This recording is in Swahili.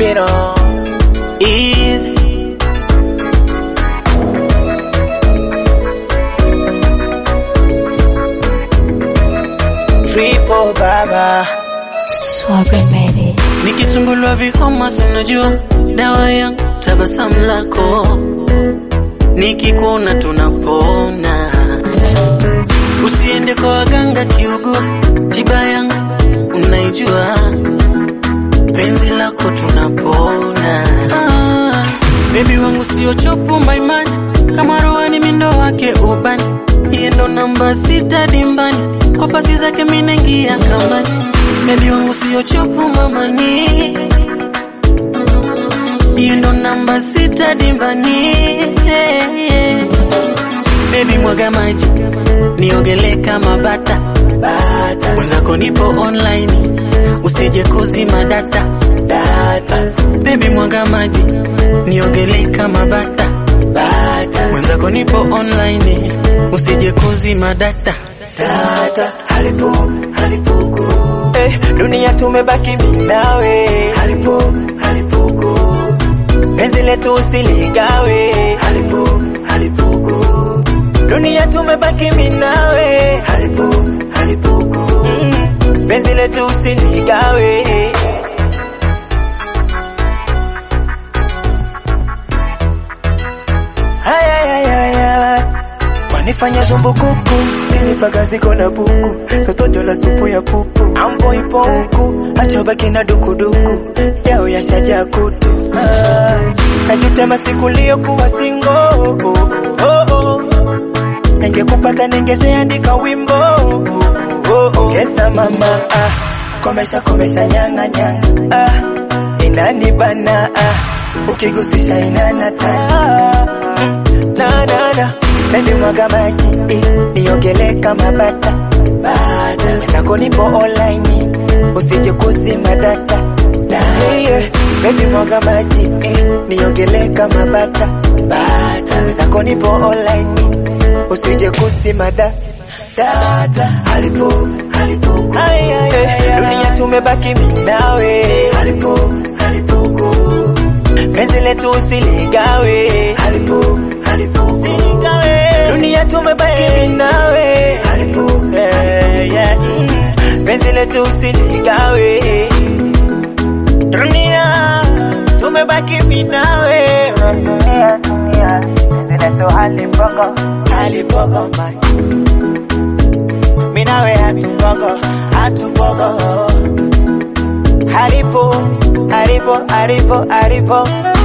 you know. Easy. Triple baba. Swagger made it. Nikisumbuliwa vihoma, si unajua dawa yangu tabasamu lako, nikikuona tunapona. Usiende kwa waganga kiugua, tiba yangu unaijua, penzi lako tunapona. Ah, bebi wangu sio chopu maimani, kama rohani mindo wake ubani, yeye ndo namba sita dimbani, kwa pasi zake minengia kambani. Bebi wangu sio chopu mamani, yeye ndo namba sita dimbani. Yeah, yeah. Baby mwaga maji niogele kama bata bata, mwenzako nipo online, usije kuzima data data. Baby mwaga maji niogele kama bata bata, mwenzako nipo online, usije kuzima data data. Halipo, halipuku. Eh, dunia tumebaki mimi nawe. Halipo, halipuku. Penzi letu usiligawe. Halipo, halipuku. Dunia tumebaki mimi nawe. Halipo, halipuku. Mm, penzi letu usiligawe. Haya, haya, haya. Wanifanya zumbukuku nilipaga ziko na buku sotojo la supu ya pupu ambo ipo huku acha baki na dukuduku yao yashaja kutu ah, najutema siku liyokuwa singo oh, oh, oh. ningekupata ningeseandika wimbo oh, oh, oh. Kesa mama ah, komesha komesha nyanga nyanga ah, inanibana ah, ukigusisha inanata ah, na na na Baby mwaga maji eh, niogele kama bata bata wenzako nipo online usije kuzima data data yeah. Baby mwaga maji eh, niogele kama bata bata wenzako nipo online usije kuzima data data halipo halipo eh, dunia tumebaki mimi nawe halipo halipo penzi letu usiligawe halipo halipo dunia tumebaki mimi nawe halipo eh, yeah. Mm, penzi letu usiligawe dunia tumebaki mimi nawe dunia dunia penzi letu halipogo halipogo man mimi nawe hatupogo hatupogo halipo halipo halipo halipo